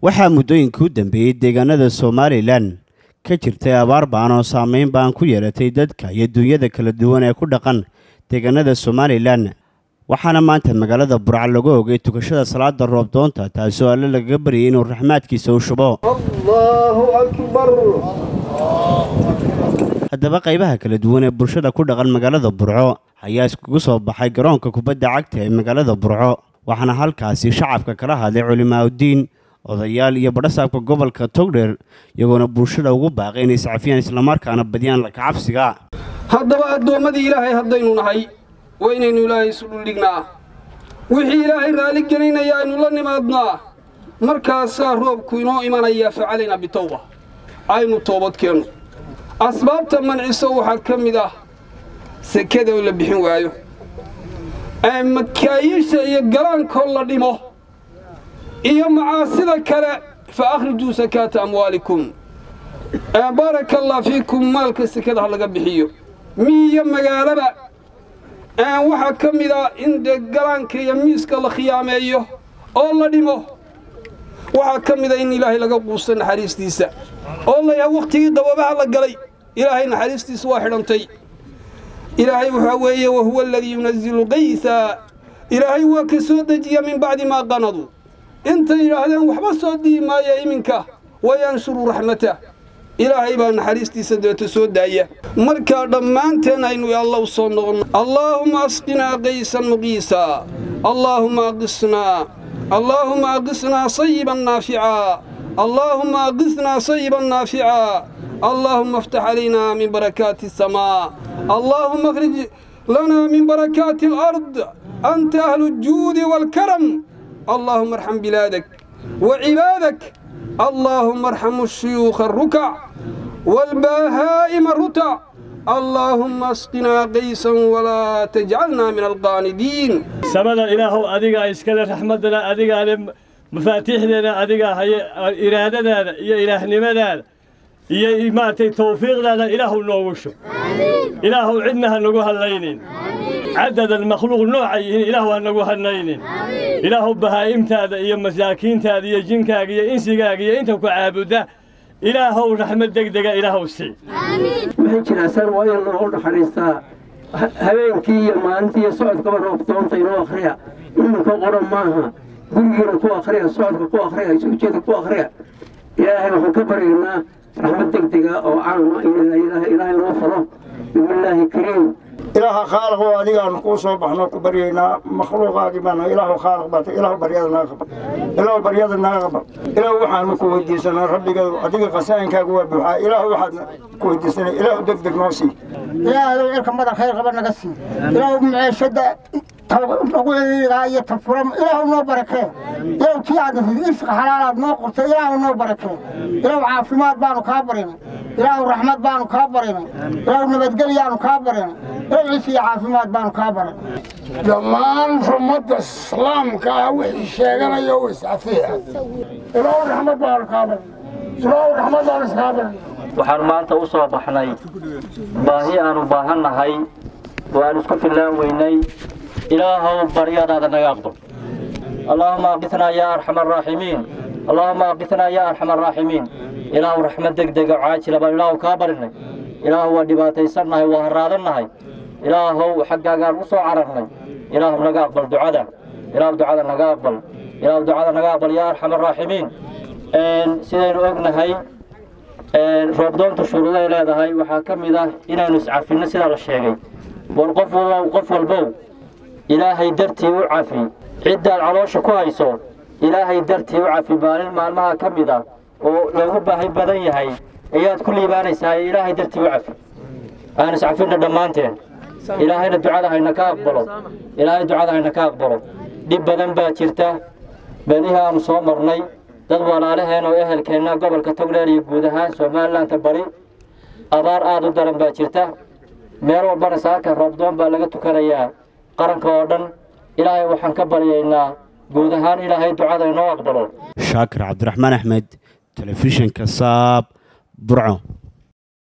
waxaa muddooyinkii u dambeeyey deegaanada somalilan ka jirtay abaar ba'an oo saameyn ba'an ku yeelatay dadka iyo duunyada kala duwan ee ku dhaqan deegaanada somalilan waxaana maanta magaalada burca lagu ogay tukashada salaada roobdoonta taasoo alle lagaga baryay inuu raxmaadkiisa u shubo haddaba qaybaha kala duwan ee bulshada ku dhaqan magaalada burco ayaa iskugu soo baxay garoonka kubadda cagta ee magaalada burco waxaana halkaasi shacabka kala hadlay culimaaudiin odayaal iyo badhasaabka gobolka togdheer iyagoona bulshada ugu baaqay inay iscafiyaan islamarkaana badiyaan lakacabsiga haddaba addoommadii ilaahay haddaynu nahay waa inaynu ilaahay isu dhuldhignaa wixii ilaahay raalli gelinaya aynu la nimaadnaa markaasaa roobku inoo imanayaa facalayna bitawba aynu toobadkeenno asbaabta manciso waxaa ka mid ah sekada oo la bixin waayo makaayiisha iyo galaankoo la dhimo iyo macaasida kale fa akhrijuu sakaata amwaalikum baaraka allah fiikum maalka sekada ha laga bixiyo miiyo magaalaba waxaa ka mid ah in dee galaanka iyo miiska la khiyaameeyo oo la dhimo waxaa ka mid a in ilaahay laga quusto naxariistiisa oo layaha wakhtigii qaboobaha la galay ilaahay naxariistiisa waa xidhantay ilaahay waxaa weeye wahuwa aladii yunazilu qaysa ilaahay waa ka soo dejiya min bacdi maa qanadu intay yidhaahdeen waxba soo dihi maaya iminka wayanshuru raxmatah ilaahay baa naxariistiisa deeto soo daaya markaa dhammaanteen aynu alla u soo noqonno allaahumma asqinaa qaysan muqiisa allaahumma aqisnaa allaahumma aqisnaa sayiban naaficaa allaahumma aqisnaa sayiban naaficaa allaahumma aftax calaynaa min barakaati asamaa allaahumma akhrij lanaa min barakaati alard anta ahlu aljuudi waalkaram allaahumma arxam bilaadak wa cibaadak اللهم ارحم الشيوخ الركع والبهائم الرتع اللهم اسقنا قيسا ولا تجعلنا من القاندين samada ilaahow adigaa iskale raxmaddana adigaa le mafaatiixdeena adigaa haye iraadadaada iyo ilaahnimadaada iyo maaragtay tawfiiqdaada ilaahu noogu shub ilaahow cidna ha nagu hadlaynin cadadan makhluuq nooca yihiin ilaahu ha nagu hadlaynin ilaahu bahaa'imtaada iyo masaakiintaada iyo jinkaaga iyo insigaaga iyo inta ku caabudda ilaahow raxmad degdega ilaahow sii waxay jiraa san waa in loo naxariistaa habeenkii iyo maalintii iyo socodkaba roobtoonta inoo akhriya iminka qoran maaha gurigiina ku akhriya socodka ku akhriya isujeeda ku akhriya ilaahay waxaan ka baryaynaa raxmad degdega oo caama ilaahay noo falo bismillaahi kariim ilaaha khaaliqoo adigaanu kuu soo baxno ku baryaynaa makhluuqaagii baana ilaahu khaaliq baata ilaahu baryada naga qabal ilaahu baryada naga qabal ilaahu waxaanu ku weydiisanaa rabbigeedu adiga qasaa'inkaagu waa buuxaa ilaahu waxaad ku weydiisanay ilaahu deg deg noo sii ilaahadow cirka madan khayr qaba naga sii ilaahu maceeshada nagu ciriirigaa iyo tafuram ilaahu noo barakee ilaahu kii aad irsiqa xalaalaad noo qortay ilaahu noo barakee ilaahu caafimaad baanu kaa barinay ilaahu raxmad baanu kaa barinay ilaahu nabadgelyaanu kaa barinay ilaahu ciis iyo caafimaad baanu kaa barinay dhammaan ummadda islaamka ah wixii sheeganaya u iscafiya ilaahu raxmad baanu kaa barinay ilaahu raxmad baanu iskaa barinay waxaan maanta u soo baxnay baahi aanu baahannahay oo aan isku fillaan weynay ilaahow baryadaada naga aqbal allaahuma aqitnaa yaa arxama araaximiin allaahuma aqitnaa yaa arxama araaximiin ilaahu raxmad degdega caajila baan ilaahu kaa barinay ilaahu waa dhibaataysannahay waa haraadannahay ilaahow xaggaagaan u soo cararnay ilaahu naga aqbal ducada ilaahu ducada naga aqbal ilaahu ducada naga aqbal yaa arxama araaximiin sidaynu ognahay roobdoontu shuruuday leedahay waxaa ka mid ah inaynu iscafinno sidaa la sheegay war qof walbow qof walbow ilaahay dartii u cafi ciddaad caloosha ku hayso ilaahay dartii u cafi maalin maalmaha ka mid ah oo loogu baahi badan yahay ayaad ku liibaanaysaa ilaahay dartii u cafi aan iscafinna dhammaanteen ilaahayna ducada hayna ka aqbalo ilaahay ducada hayna ka aqbalo dhib badan baa jirta bedihii aanu soo marnay dad walaalaheen oo ehelkeenna gobolka togdheer iyo guud ahaan somalilanka bari abaar aad u daran baa jirta meel walbana saaka roobdoon baa laga tukanayaa qaranka oo dhan ilaahay waxaan ka baryaynaa guud ahaan ilaahay ducada inoo aqbalo shaakir cabdiraxmaan axmed telefishinka saab burco